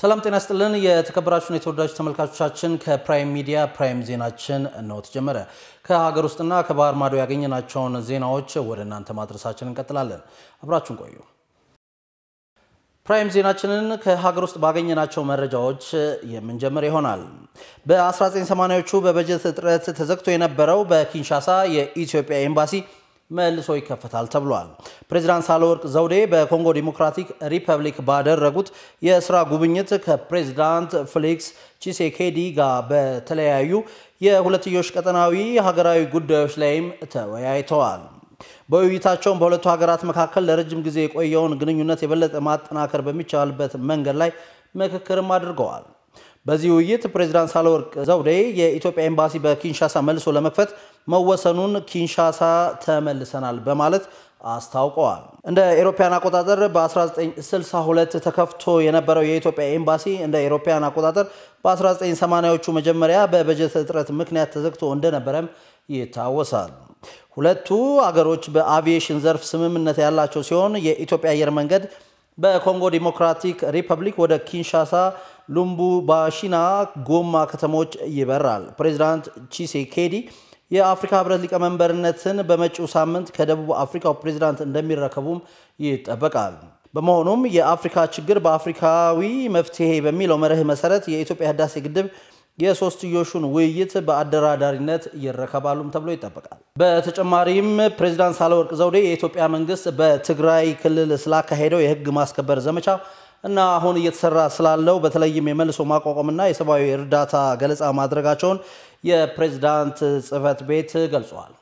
ሰላም ጤና ስጥልን። የተከበራችሁን የተወዳጁ ተመልካቾቻችን ከፕራይም ሚዲያ ፕራይም ዜናችን እነሆ ተጀመረ። ከሀገር ውስጥና ከባህር ማዶ ያገኘናቸውን ዜናዎች ወደ እናንተ ማድረሳችን እንቀጥላለን። አብራችሁን ቆዩ። ፕራይም ዜናችንን ከሀገር ውስጥ ባገኘናቸው መረጃዎች የምንጀምር ይሆናል። በ1980ዎቹ በበጀት እጥረት ተዘግቶ የነበረው በኪንሻሳ የኢትዮጵያ ኤምባሲ መልሶ ይከፈታል ተብሏል። ፕሬዚዳንት ሳህለወርቅ ዘውዴ በኮንጎ ዲሞክራቲክ ሪፐብሊክ ባደረጉት የስራ ጉብኝት ከፕሬዚዳንት ፌሊክስ ቺሴኬዲ ጋር በተለያዩ የሁለትዮሽ ቀጠናዊ ሀገራዊ ጉዳዮች ላይም ተወያይተዋል። በውይይታቸውም በሁለቱ ሀገራት መካከል ለረጅም ጊዜ የቆየውን ግንኙነት የበለጠ ማጠናከር በሚቻልበት መንገድ ላይ ምክክርም አድርገዋል። በዚህ ውይይት ፕሬዚዳንት ሳህለወርቅ ዘውዴ የኢትዮጵያ ኤምባሲ በኪንሻሳ መልሶ ለመክፈት መወሰኑን ኪንሻሳ ተመልሰናል በማለት አስታውቀዋል። እንደ ኤሮፓያን አቆጣጠር በ1962 ተከፍቶ የነበረው የኢትዮጵያ ኤምባሲ እንደ ኤሮፓያን አቆጣጠር በ1980ዎቹ መጀመሪያ በበጀት እጥረት ምክንያት ተዘግቶ እንደነበረም ይታወሳል። ሁለቱ አገሮች በአቪዬሽን ዘርፍ ስምምነት ያላቸው ሲሆን የኢትዮጵያ አየር መንገድ በኮንጎ ዲሞክራቲክ ሪፐብሊክ ወደ ኪንሻሳ፣ ሉምቡባሺና ጎማ ከተሞች ይበራል። ፕሬዚዳንት ቺሴኬዲ የአፍሪካ ህብረት ሊቀመንበርነትን በመጪው ሳምንት ከደቡብ አፍሪካው ፕሬዚዳንት እንደሚረከቡም ይጠበቃል። በመሆኑም የአፍሪካ ችግር በአፍሪካዊ መፍትሄ በሚለው መርህ መሰረት የኢትዮጵያ ህዳሴ ግድብ የሶስትዮሹን ውይይት በአደራዳሪነት ይረከባሉም ተብሎ ይጠበቃል። በተጨማሪም ፕሬዚዳንት ሳህለወርቅ ዘውዴ የኢትዮጵያ መንግስት በትግራይ ክልል ስላካሄደው የህግ ማስከበር ዘመቻ እና አሁን እየተሰራ ስላለው በተለይም የመልሶ ማቋቋምና የሰብአዊ እርዳታ ገለጻ ማድረጋቸውን የፕሬዝዳንት ጽህፈት ቤት ገልጿል።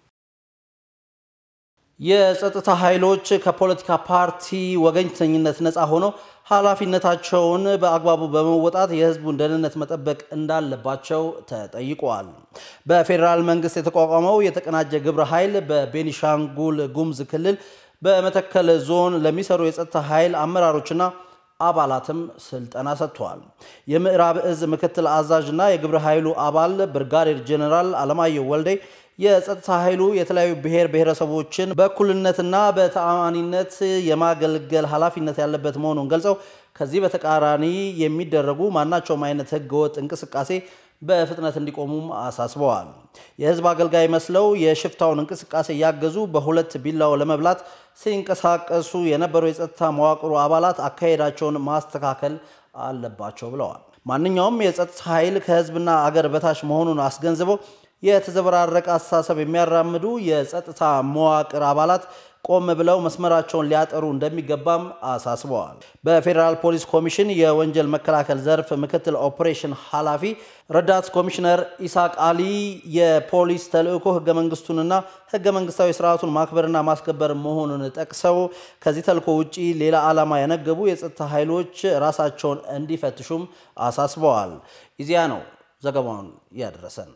የጸጥታ ኃይሎች ከፖለቲካ ፓርቲ ወገኝተኝነት ነፃ ሆነው ኃላፊነታቸውን በአግባቡ በመወጣት የህዝቡን ደህንነት መጠበቅ እንዳለባቸው ተጠይቋል። በፌዴራል መንግስት የተቋቋመው የተቀናጀ ግብረ ኃይል በቤኒሻንጉል ጉሙዝ ክልል በመተከል ዞን ለሚሰሩ የጸጥታ ኃይል አመራሮችና አባላትም ስልጠና ሰጥተዋል። የምዕራብ እዝ ምክትል አዛዥና የግብረ ኃይሉ አባል ብርጋዴር ጄኔራል አለማየሁ ወልዴ የጸጥታ ኃይሉ የተለያዩ ብሔር ብሔረሰቦችን በእኩልነትና በተአማኒነት የማገልገል ኃላፊነት ያለበት መሆኑን ገልጸው ከዚህ በተቃራኒ የሚደረጉ ማናቸውም አይነት ህገወጥ እንቅስቃሴ በፍጥነት እንዲቆሙም አሳስበዋል። የህዝብ አገልጋይ መስለው የሽፍታውን እንቅስቃሴ እያገዙ በሁለት ቢላው ለመብላት ሲንቀሳቀሱ የነበሩ የጸጥታ መዋቅሩ አባላት አካሄዳቸውን ማስተካከል አለባቸው ብለዋል። ማንኛውም የጸጥታ ኃይል ከህዝብና አገር በታች መሆኑን አስገንዝበው የተዘበራረቀ አስተሳሰብ የሚያራምዱ የጸጥታ መዋቅር አባላት ቆም ብለው መስመራቸውን ሊያጠሩ እንደሚገባም አሳስበዋል። በፌዴራል ፖሊስ ኮሚሽን የወንጀል መከላከል ዘርፍ ምክትል ኦፕሬሽን ኃላፊ ረዳት ኮሚሽነር ኢሳቅ አሊ የፖሊስ ተልዕኮ ህገ መንግስቱንና ህገ መንግስታዊ ስርዓቱን ማክበርና ማስከበር መሆኑን ጠቅሰው ከዚህ ተልዕኮ ውጪ ሌላ ዓላማ ያነገቡ የጸጥታ ኃይሎች ራሳቸውን እንዲፈትሹም አሳስበዋል። ኢዜአ ነው ዘገባውን ያደረሰን።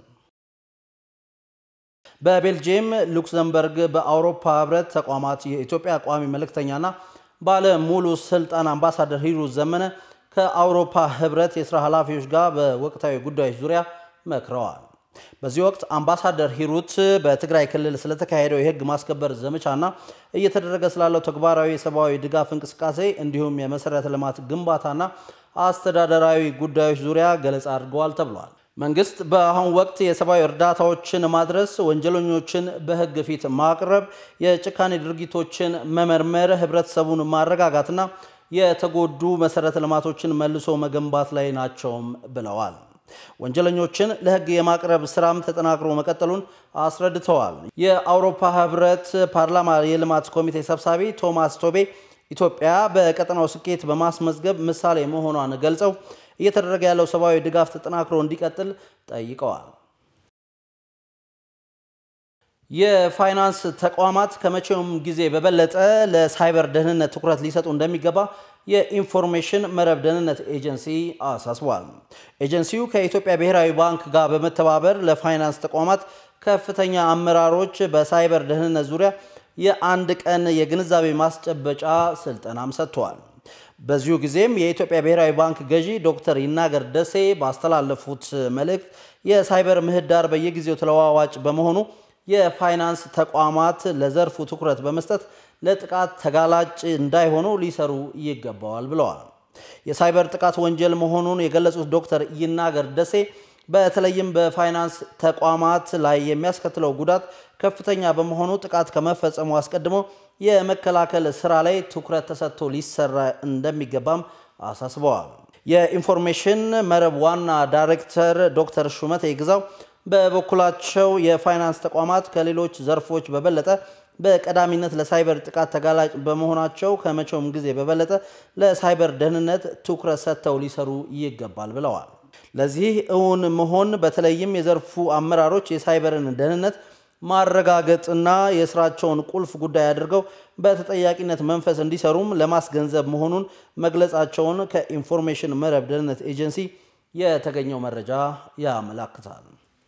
በቤልጅየም ሉክሰምበርግ በአውሮፓ ህብረት ተቋማት የኢትዮጵያ ቋሚ መልእክተኛና ባለ ሙሉ ስልጣን አምባሳደር ሂሩት ዘመነ ከአውሮፓ ህብረት የስራ ኃላፊዎች ጋር በወቅታዊ ጉዳዮች ዙሪያ መክረዋል። በዚህ ወቅት አምባሳደር ሂሩት በትግራይ ክልል ስለተካሄደው የህግ ማስከበር ዘመቻና እየተደረገ ስላለው ተግባራዊ የሰብአዊ ድጋፍ እንቅስቃሴ እንዲሁም የመሰረተ ልማት ግንባታና አስተዳደራዊ ጉዳዮች ዙሪያ ገለጻ አድርገዋል ተብሏል። መንግስት በአሁኑ ወቅት የሰብአዊ እርዳታዎችን ማድረስ፣ ወንጀለኞችን በህግ ፊት ማቅረብ፣ የጭካኔ ድርጊቶችን መመርመር፣ ህብረተሰቡን ማረጋጋትና የተጎዱ መሰረተ ልማቶችን መልሶ መገንባት ላይ ናቸውም ብለዋል። ወንጀለኞችን ለህግ የማቅረብ ስራም ተጠናክሮ መቀጠሉን አስረድተዋል። የአውሮፓ ህብረት ፓርላማ የልማት ኮሚቴ ሰብሳቢ ቶማስ ቶቤ ኢትዮጵያ በቀጠናው ስኬት በማስመዝገብ ምሳሌ መሆኗን ገልጸው እየተደረገ ያለው ሰብአዊ ድጋፍ ተጠናክሮ እንዲቀጥል ጠይቀዋል። የፋይናንስ ተቋማት ከመቼውም ጊዜ በበለጠ ለሳይበር ደህንነት ትኩረት ሊሰጡ እንደሚገባ የኢንፎርሜሽን መረብ ደህንነት ኤጀንሲ አሳስቧል። ኤጀንሲው ከኢትዮጵያ ብሔራዊ ባንክ ጋር በመተባበር ለፋይናንስ ተቋማት ከፍተኛ አመራሮች በሳይበር ደህንነት ዙሪያ የአንድ ቀን የግንዛቤ ማስጨበጫ ስልጠናም ሰጥተዋል። በዚሁ ጊዜም የኢትዮጵያ ብሔራዊ ባንክ ገዢ ዶክተር ይናገር ደሴ ባስተላለፉት መልእክት የሳይበር ምህዳር በየጊዜው ተለዋዋጭ በመሆኑ የፋይናንስ ተቋማት ለዘርፉ ትኩረት በመስጠት ለጥቃት ተጋላጭ እንዳይሆኑ ሊሰሩ ይገባዋል ብለዋል። የሳይበር ጥቃት ወንጀል መሆኑን የገለጹት ዶክተር ይናገር ደሴ በተለይም በፋይናንስ ተቋማት ላይ የሚያስከትለው ጉዳት ከፍተኛ በመሆኑ ጥቃት ከመፈጸሙ አስቀድሞ የመከላከል ስራ ላይ ትኩረት ተሰጥቶ ሊሰራ እንደሚገባም አሳስበዋል። የኢንፎርሜሽን መረብ ዋና ዳይሬክተር ዶክተር ሹመቴ ግዛው በበኩላቸው የፋይናንስ ተቋማት ከሌሎች ዘርፎች በበለጠ በቀዳሚነት ለሳይበር ጥቃት ተጋላጭ በመሆናቸው ከመቼውም ጊዜ በበለጠ ለሳይበር ደህንነት ትኩረት ሰጥተው ሊሰሩ ይገባል ብለዋል። ለዚህ እውን መሆን በተለይም የዘርፉ አመራሮች የሳይበርን ደህንነት ማረጋገጥና የስራቸውን ቁልፍ ጉዳይ አድርገው በተጠያቂነት መንፈስ እንዲሰሩም ለማስገንዘብ መሆኑን መግለጻቸውን ከኢንፎርሜሽን መረብ ደህንነት ኤጀንሲ የተገኘው መረጃ ያመላክታል።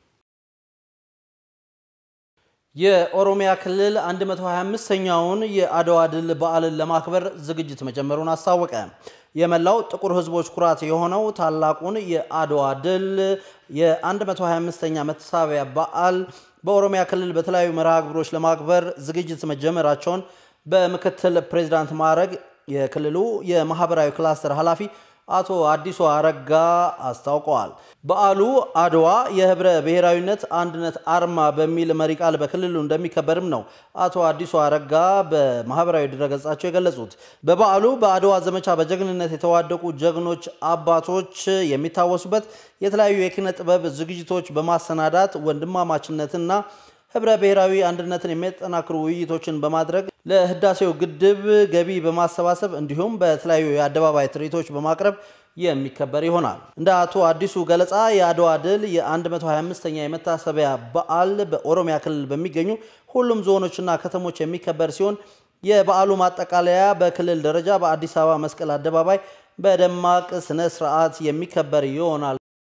የኦሮሚያ ክልል 125ኛውን የአድዋ ድል በዓልን ለማክበር ዝግጅት መጀመሩን አስታወቀ። የመላው ጥቁር ሕዝቦች ኩራት የሆነው ታላቁን የአድዋ ድል የ125ኛ መታሰቢያ በዓል በኦሮሚያ ክልል በተለያዩ መርሃ ግብሮች ለማክበር ዝግጅት መጀመራቸውን በምክትል ፕሬዚዳንት ማዕረግ የክልሉ የማህበራዊ ክላስተር ኃላፊ አቶ አዲሱ አረጋ አስታውቀዋል። በዓሉ አድዋ የህብረ ብሔራዊነት አንድነት አርማ በሚል መሪ ቃል በክልሉ እንደሚከበርም ነው አቶ አዲሱ አረጋ በማህበራዊ ድረገጻቸው የገለጹት። በበዓሉ በአድዋ ዘመቻ በጀግንነት የተዋደቁ ጀግኖች አባቶች የሚታወሱበት የተለያዩ የኪነ ጥበብ ዝግጅቶች በማሰናዳት ወንድማማችነትና ህብረ ብሔራዊ አንድነትን የሚያጠናክሩ ውይይቶችን በማድረግ ለህዳሴው ግድብ ገቢ በማሰባሰብ እንዲሁም በተለያዩ የአደባባይ ትርኢቶች በማቅረብ የሚከበር ይሆናል። እንደ አቶ አዲሱ ገለጻ የአድዋ ድል የ125ኛ የመታሰቢያ በዓል በኦሮሚያ ክልል በሚገኙ ሁሉም ዞኖችና ከተሞች የሚከበር ሲሆን የበዓሉ ማጠቃለያ በክልል ደረጃ በአዲስ አበባ መስቀል አደባባይ በደማቅ ስነ ስርዓት የሚከበር ይሆናል።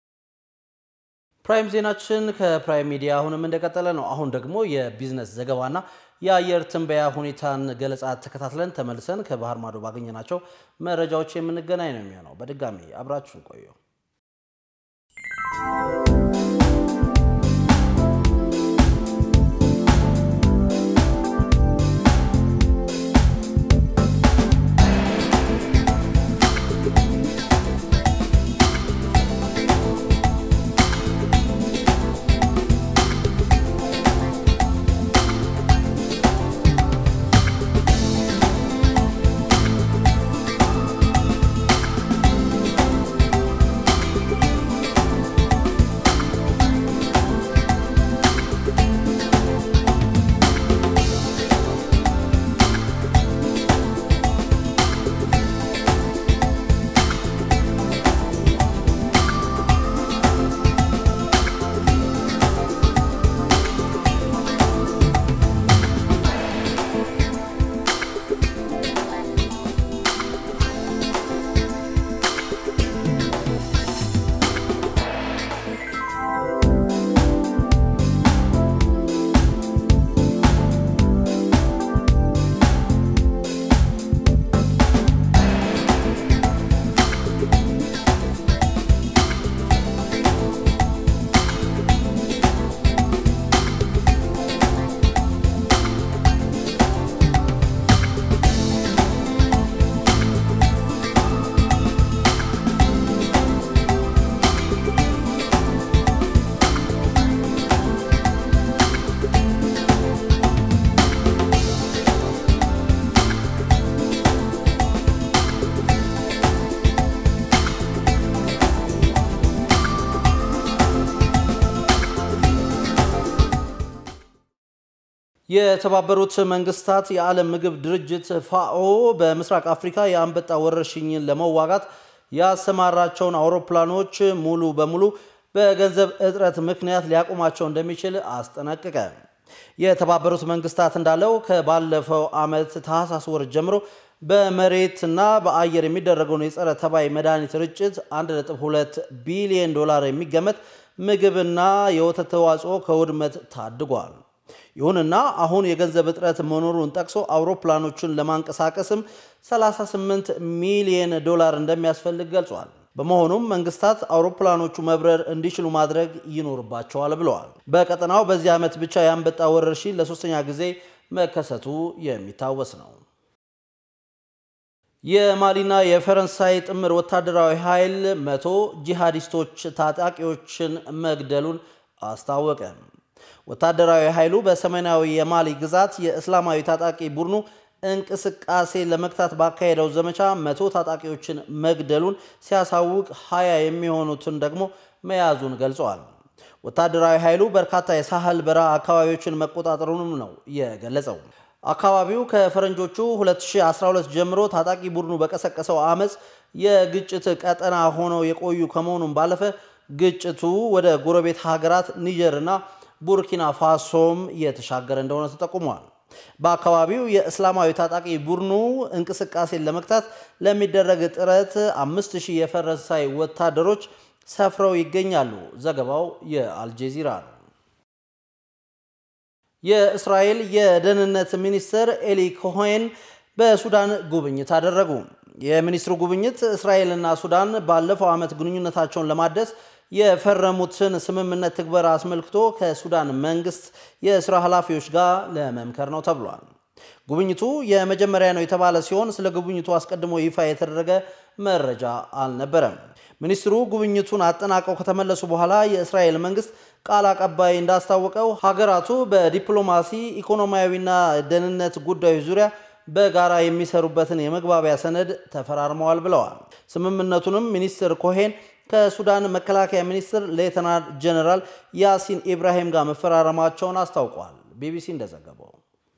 ፕራይም ዜናችን ከፕራይም ሚዲያ አሁንም እንደቀጠለ ነው። አሁን ደግሞ የቢዝነስ ዘገባና የአየር ትንበያ ሁኔታን ገለጻ ተከታትለን ተመልሰን ከባህር ማዶ ባገኘናቸው መረጃዎች የምንገናኝ ነው የሚሆነው። በድጋሚ አብራችሁን ቆዩ። የተባበሩት መንግስታት የዓለም ምግብ ድርጅት ፋኦ በምስራቅ አፍሪካ የአንበጣ ወረርሽኝን ለመዋጋት ያሰማራቸውን አውሮፕላኖች ሙሉ በሙሉ በገንዘብ እጥረት ምክንያት ሊያቆማቸው እንደሚችል አስጠነቀቀ። የተባበሩት መንግስታት እንዳለው ከባለፈው ዓመት ታህሳስ ወር ጀምሮ በመሬትና በአየር የሚደረገውን የጸረ ተባይ መድኃኒት ርጭት 1.2 ቢሊዮን ዶላር የሚገመት ምግብና የወተት ተዋጽኦ ከውድመት ታድጓል። ይሁንና አሁን የገንዘብ እጥረት መኖሩን ጠቅሶ አውሮፕላኖቹን ለማንቀሳቀስም 38 ሚሊዮን ዶላር እንደሚያስፈልግ ገልጿል። በመሆኑም መንግስታት አውሮፕላኖቹ መብረር እንዲችሉ ማድረግ ይኖርባቸዋል ብለዋል። በቀጠናው በዚህ ዓመት ብቻ የአንበጣ ወረርሽኝ ለሶስተኛ ጊዜ መከሰቱ የሚታወስ ነው። የማሊና የፈረንሳይ ጥምር ወታደራዊ ኃይል መቶ ጂሃዲስቶች ታጣቂዎችን መግደሉን አስታወቀ። ወታደራዊ ኃይሉ በሰሜናዊ የማሊ ግዛት የእስላማዊ ታጣቂ ቡድኑ እንቅስቃሴ ለመግታት ባካሄደው ዘመቻ መቶ ታጣቂዎችን መግደሉን ሲያሳውቅ ሀያ የሚሆኑትን ደግሞ መያዙን ገልጸዋል። ወታደራዊ ኃይሉ በርካታ የሳህል በረሃ አካባቢዎችን መቆጣጠሩንም ነው የገለጸው። አካባቢው ከፈረንጆቹ 2012 ጀምሮ ታጣቂ ቡድኑ በቀሰቀሰው አመፅ የግጭት ቀጠና ሆነው የቆዩ ከመሆኑም ባለፈ ግጭቱ ወደ ጎረቤት ሀገራት ኒጀርና ቡርኪና ፋሶም የተሻገረ እንደሆነ ተጠቁሟል። በአካባቢው የእስላማዊ ታጣቂ ቡድኑ እንቅስቃሴን ለመግታት ለሚደረግ ጥረት አምስት ሺህ የፈረንሳይ ወታደሮች ሰፍረው ይገኛሉ። ዘገባው የአልጀዚራ ነው። የእስራኤል የደህንነት ሚኒስትር ኤሊ ኮሄን በሱዳን ጉብኝት አደረጉ። የሚኒስትሩ ጉብኝት እስራኤልና ሱዳን ባለፈው ዓመት ግንኙነታቸውን ለማደስ የፈረሙትን ስምምነት ትግበራ አስመልክቶ ከሱዳን መንግስት የስራ ኃላፊዎች ጋር ለመምከር ነው ተብሏል። ጉብኝቱ የመጀመሪያ ነው የተባለ ሲሆን ስለ ጉብኝቱ አስቀድሞ ይፋ የተደረገ መረጃ አልነበረም። ሚኒስትሩ ጉብኝቱን አጠናቀው ከተመለሱ በኋላ የእስራኤል መንግስት ቃል አቀባይ እንዳስታወቀው ሀገራቱ በዲፕሎማሲ ኢኮኖሚያዊና ደህንነት ጉዳዮች ዙሪያ በጋራ የሚሰሩበትን የመግባቢያ ሰነድ ተፈራርመዋል ብለዋል። ስምምነቱንም ሚኒስትር ኮሄን ከሱዳን መከላከያ ሚኒስትር ሌተናል ጀነራል ያሲን ኢብራሂም ጋር መፈራረማቸውን አስታውቋል። ቢቢሲ እንደዘገበው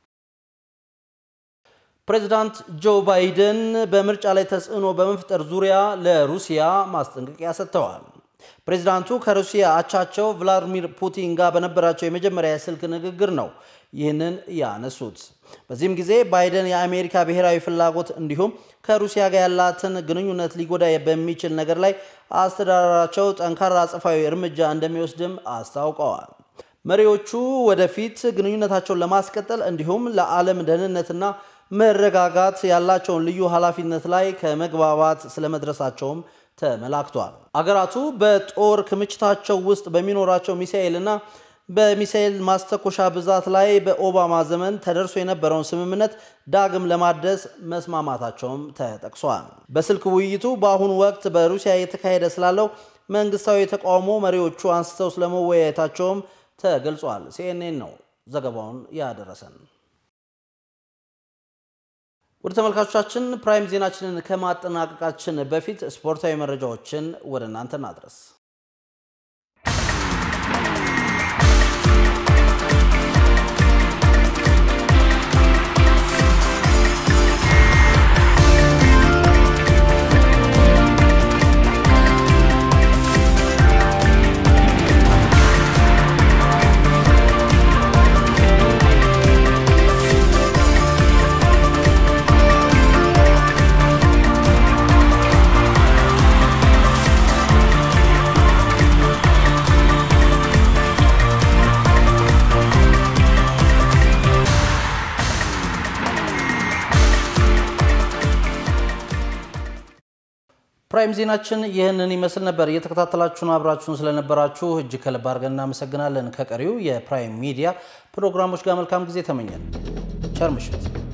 ፕሬዚዳንት ጆ ባይደን በምርጫ ላይ ተጽዕኖ በመፍጠር ዙሪያ ለሩሲያ ማስጠንቀቂያ ሰጥተዋል። ፕሬዚዳንቱ ከሩሲያ አቻቸው ቭላዲሚር ፑቲን ጋር በነበራቸው የመጀመሪያ የስልክ ንግግር ነው ይህንን ያነሱት። በዚህም ጊዜ ባይደን የአሜሪካ ብሔራዊ ፍላጎት እንዲሁም ከሩሲያ ጋር ያላትን ግንኙነት ሊጎዳ በሚችል ነገር ላይ አስተዳደራቸው ጠንካራ አጸፋዊ እርምጃ እንደሚወስድም አስታውቀዋል። መሪዎቹ ወደፊት ግንኙነታቸውን ለማስቀጠል እንዲሁም ለዓለም ደህንነትና መረጋጋት ያላቸውን ልዩ ኃላፊነት ላይ ከመግባባት ስለመድረሳቸውም ተመላክቷል። አገራቱ በጦር ክምችታቸው ውስጥ በሚኖራቸው ሚሳኤልና በሚሳኤል ማስተኮሻ ብዛት ላይ በኦባማ ዘመን ተደርሶ የነበረውን ስምምነት ዳግም ለማደስ መስማማታቸውም ተጠቅሷል። በስልክ ውይይቱ በአሁኑ ወቅት በሩሲያ የተካሄደ ስላለው መንግስታዊ ተቃውሞ መሪዎቹ አንስተው ስለመወያየታቸውም ተገልጿል። ሲኤንኤን ነው ዘገባውን ያደረሰን። ወደ ተመልካቾቻችን ፕራይም ዜናችንን ከማጠናቀቃችን በፊት ስፖርታዊ መረጃዎችን ወደ እናንተ እናድረስ። ፕራይም ዜናችን ይህንን ይመስል ነበር። እየተከታተላችሁን አብራችሁን ስለነበራችሁ እጅግ ከልብ አድርገን እናመሰግናለን። ከቀሪው የፕራይም ሚዲያ ፕሮግራሞች ጋር መልካም ጊዜ ተመኘን። ቸር ምሽት።